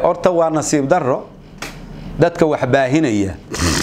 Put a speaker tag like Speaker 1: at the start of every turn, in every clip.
Speaker 1: horta waa nasiib daro dadka wax baahinaya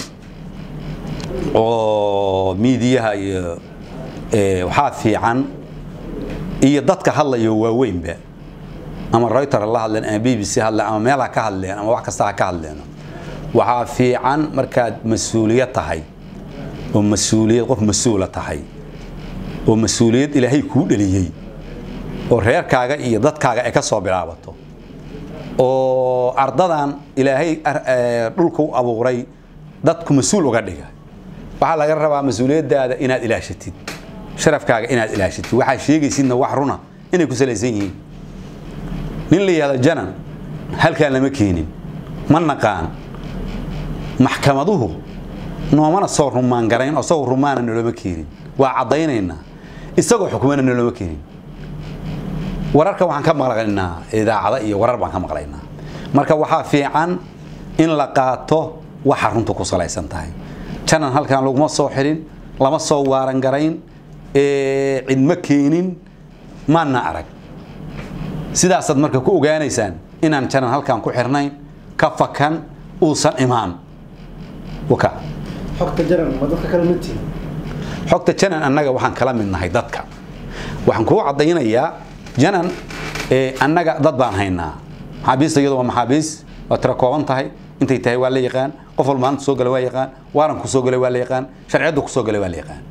Speaker 1: oo miidiyaha iyo waxaa fiican iyo dadka hadlayo waaweynba ama reuter la hadleen ama b b c hadleen ama meel ha ka hadleen ama wax kasta ha ka hadleen waxaa fiican markaad mas-uuliyad tahay oo mas-uuliyad qof mas-uula tahay oo mas-uuliyad ilaahay kuu dhaliyey oo reerkaaga iyo dadkaaga ay ka soo bilaabato oo ardadan ilaahay dhulka u abuuray dadku mas-uul uga dhiga waxaa laga rabaa mas-uuliyadaada inaad ilaashatid sharafkaaga inaad ilaashatid waxaa sheegaysidna wax runa inay ku salaysan yihiin nin la yihahdo janan halkaan lama keenin ma naqaan maxkamaduhu noomana soo rumaan garayn oo isagoo rumaana noloma keenin waa caddaynaynaa isagoo xukumana noloma keenin wararka waxaan ka maqlaynaa idaacada iyo warar baan ka maqlaynaa marka waxaa fiican in la qaato waxa runta ku salaysan tahay janan halkaan laguma soo xirin lama soo waaran garayn cidma keenin maana arag sidaasaad marka ku ogaanaysaan inaan janan halkaan ku xirnayn ka fakan uusan imaan waka
Speaker 2: xogta jaran ma dadka kale mid tihin
Speaker 1: xogta janan annaga waxaan kala mid nahay dadka waxaan kuu caddaynayaa janan annaga dad baan haynaa maxaabiista iyadu waa maxaabiis waa tira kooban tahay intay tahay waa la yaqaan qof walba maanta soo gala waa yaqaan waaranku soo galay waa la yaqaan sharciyaddu ku soo galay waa la yaqaan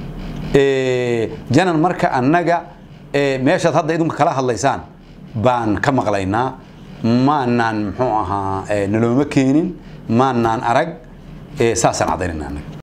Speaker 1: janan marka annaga meeshaad hadda idinku kala hadlaysaan baan ka maqlaynaa maanaan muxuu ahaa nalooma keenin maanaan arag saasaan caddaynayna annaga